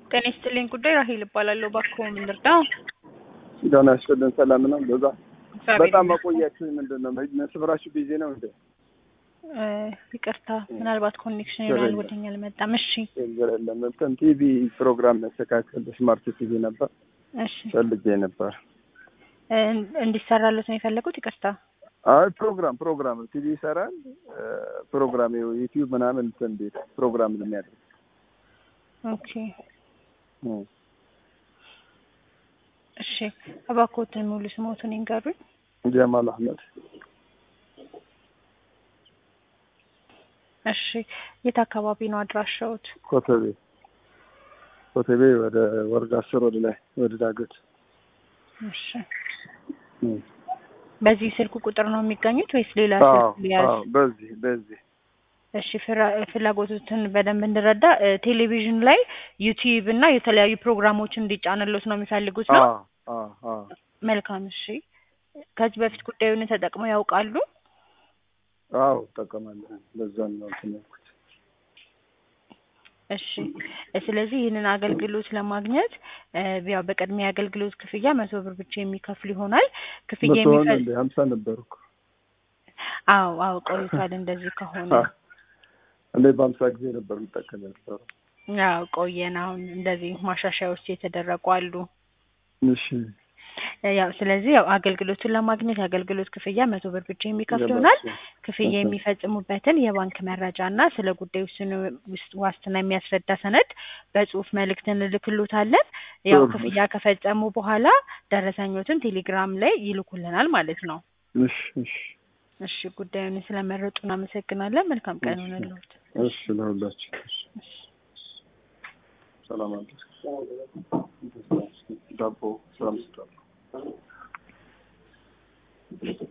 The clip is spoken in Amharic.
ጤና ይስጥልኝ ጉዳይ ራሄል እባላለሁ። እባክዎ ምን ልርዳው? ደህና ያስቀልን ሰላም ነው። በዛ እግዚአብሔር በጣም ይመስገን። መቆያችሁ ምንድን ነው? መስብራችሁ ቢዚ ነው እንዴ? እ፣ ይቅርታ ምናልባት ኮኔክሽን ችግር ይሆናል የለም። ወደኛ አልመጣም። እሺ ችግር የለም። እንትን ቲቪ ፕሮግራም መስተካከል ስማርት ቲቪ ነበር እሺ ፈልጌ ነበር። እ፣ እንዲሰራሉት ነው የፈለጉት? ይቅርታ አይ ፕሮግራም ፕሮግራም ቲቪ ይሰራል እ፣ ፕሮግራም ዩቲዩብ ምናምን እንትን ቤት ፕሮግራም የሚያደርግ ኦኬ እ። እሺ እባክዎትን ሙሉ ስሞቱን ይንገሩኝ። ጀማል አህመድ እሺ የት አካባቢ ነው አድራሻዎት? ኮተቤ ኮተቤ ወደ ወረዳ አስር ወደ ላይ ወደ ዳገት እሺ እ። በዚህ ስልክ ቁጥር ነው የሚገኙት ወይስ ሌላ አዎ ስልክ ሊያዝ? አዎ በዚህ በዚህ እሺ ፍራ- ፍላጎቶትን በደንብ እንድረዳ እ፣ ቴሌቪዥን ላይ ዩቲዩብ እና የተለያዩ ፕሮግራሞችን እንዲጫንሎት ነው የሚፈልጉት ነው? አዎ አዎ አዎ መልካም እሺ። ከዚህ በፊት ጉዳዩን ተጠቅመው ያውቃሉ? አዎ እጠቀማለሁ። በዛም ነው እንትን ያልኩት። እሺ እ፣ ስለዚህ ይህንን አገልግሎት ለማግኘት እ፣ ያው በቅድሚያ የአገልግሎት ክፍያ መቶ ብር ብቻ የሚከፍል ይሆናል። ክፍያ መቶ ሆነ የሚፈ እንደ ሀምሳ ነበሩ እኮ አዎ አዎ ቆይቷል። እንደዚህ ከሆነ አ- እኔ በሀምሳ ጊዜ ነበር የምጠቀም የነበረው። ያው ቆየን። አሁን እንደዚህ ማሻሻያዎች የተደረጉ አሉ። እሺ እ፣ ያው ስለዚህ ያው አገልግሎቱን ለማግኘት የአገልግሎት ክፍያ መቶ ብር ብቻ የሚከፍል ይሆናል። ክፍያ እሺ። የሚፈጽሙበትን የባንክ መረጃ እና ስለ ጉዳዩ ስን ውስጥ ዋስትና የሚያስረዳ ሰነድ በጽሁፍ መልእክት እንልክሎታለን። ያው ጥሩ። ክፍያ ከፈጸሙ በኋላ ደረሰኞትን ቴሌግራም ላይ ይልኩልናል ማለት ነው። እሺ እሺ እሺ ጉዳዩን ስለመረጡ እናመሰግናለን። መልካም ቀን እሺ። ይሆንልዎት። እሺ ለሁላችን ሰላም አለ ዳቦ ስራ ምስጣ